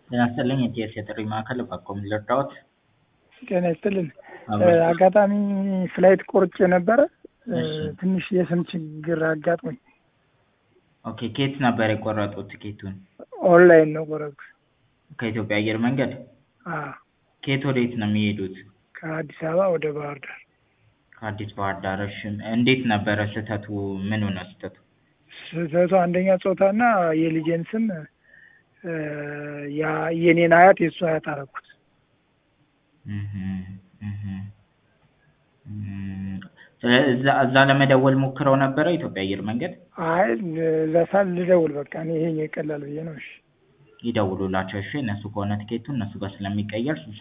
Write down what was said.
ጤና ይስጥልኝ የኢቲኤስ የጥሪ ማዕከል እባክዎ ምን ልርዳዎት? ጤና ይስጥልን። አብሮ- አጋጣሚ ፍላይት ቆርጬ ነበረ። እሺ። ትንሽ የስም ችግር አጋጥሞኝ ኦኬ ከየት ነበር የቆረጡት ቲኬቱን? ኦንላይን ነው ቆረጥኩት። ከኢትዮጵያ አየር መንገድ? አዎ፣ ከየት ወዴት ነው የሚሄዱት? ከአዲስ አበባ ወደ ባህር ዳር። ከአዲስ ባህር ዳር። እሺ እንዴት ነበረ ስህተቱ? ምኑ ነው ስህተቱ? ስህተቱ አንደኛ ጾታና የልጄን ስም እ፣ ያ- የኔን አያት የእሱ አያት አደረኩት። እህ እህ እም፣ ስለዚህ እዛ እዛ ለመደወል ሞክረው ነበረ ኢትዮጵያ አየር መንገድ? አይ እዛ ሳል ልደውል በቃ እኔ ይሄ ይቀላል ብዬ ነው። እሺ ይደውሉላቸው እሺ። እነሱ ከሆነ ቲኬቱ እነሱ ጋር ስለሚቀየር